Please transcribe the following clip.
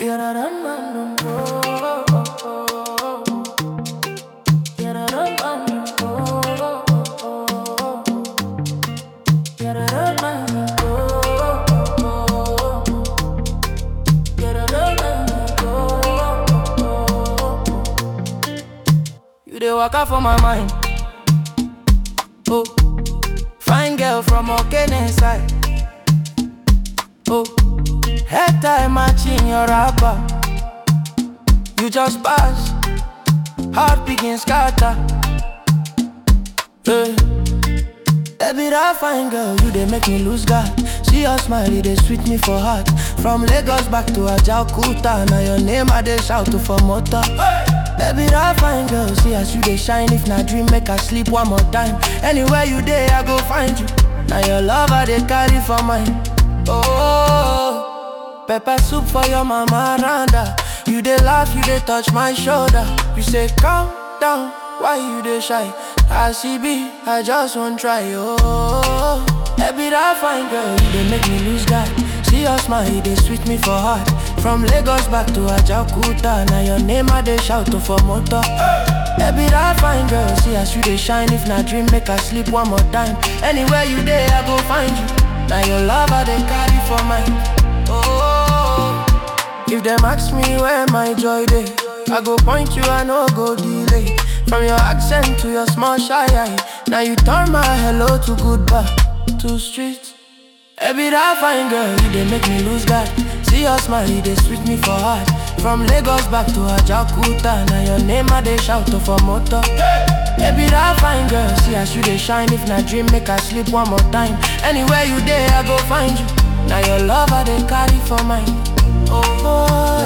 You dey waka for my mind. Oh, fine girl from Okene side. Oh, head tie matching your rapper. You just pass, heart begin scatter. Hey. Baby, that fine girl, you dey make me lose God. See your smile, it dey sweet me for heart. From Lagos back to Ajaokuta, now your name I dey shout to for motor. Baby, that fine girl, see as you dey shine. If na dream, make I sleep one more time. Anywhere you dey, I go find you. Now your love I dey carry for mine. Oh, pepper soup for your mama Randa. You dey laugh, you dey touch my shoulder. You say calm down, why you dey shy? I see be, I just won't try. Oh, baby, that fine girl, you dey make me lose God. See your smile, it dey sweet me for heart. From Lagos back to Ajaokuta, now your name I dey shout to for motor. Baby, that fine girl, see as you dey shine. If na dream, make I sleep one more time. Anywhere you dey, I go find you. Now your love I dey carry for mine. Oh, if them ask me where my joy dey, I go point you, I no go delay. From your accent to your small shy eye, now you turn my hello to goodbye, to street. Baby, that fine girl, you dey make me lose God. See your smile, it dey sweet me for heart. From Lagos back to Ajaokuta, now your name I dey shout to for motor. Baby, that fine girl, see as you dey shine. If na dream, make I sleep one more time. Anywhere you dey, I go find you. Now your love I dey carry for mine. Oh, oh